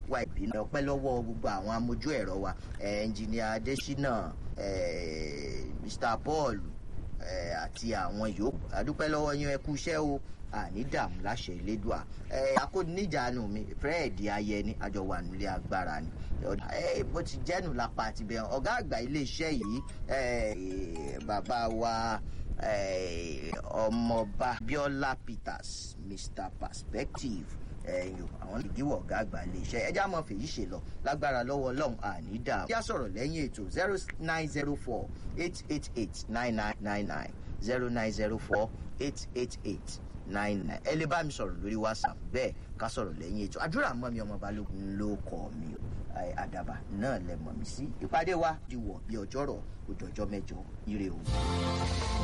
wa ìbínú ọpẹ́ lọ́wọ́ gbogbo àwọn amójú ẹ̀rọ wa ẹnjìnìà adésínà mr paul àti àwọn yòókù adúpẹ́ lọ́wọ́ yín ẹ kú iṣẹ́ o àní dààmú láṣẹ ìlédùá akóníjànù mi fred ayẹni àjọ wà nílé agbára ni bó ti jẹ́nu lápá àti bẹ̀rẹ̀ ọ̀gá àgbà iléeṣẹ́ yìí bàbá wa ọmọọba biola peters mr perspective ẹyìn àwọn ìdíwọ̀ ọ̀gá àgbà iléeṣẹ́ ẹjá mọ̀ fèyí ṣe lọ lágbára lọ́wọ́ ọlọ́run àní dà kí á sọ̀rọ̀ lẹ́yìn ètò zero nine zero four eight eight eight nine nine nine nine zero nine zero four eight eight eight nine nine ẹ lè bá mi sọ̀rọ̀ lórí whatsapp bẹ́ẹ̀ ká sọ̀rọ̀ lẹ́yìn ètò àdúrà mọ́ mi ọmọ balógun ló kọ́ mi àdàbà náà lẹ mọ̀ mí sí ìpàdé wa di wọ̀ bí ọjọ́rọ̀ òjòjọ́ mẹ́jọ ire o.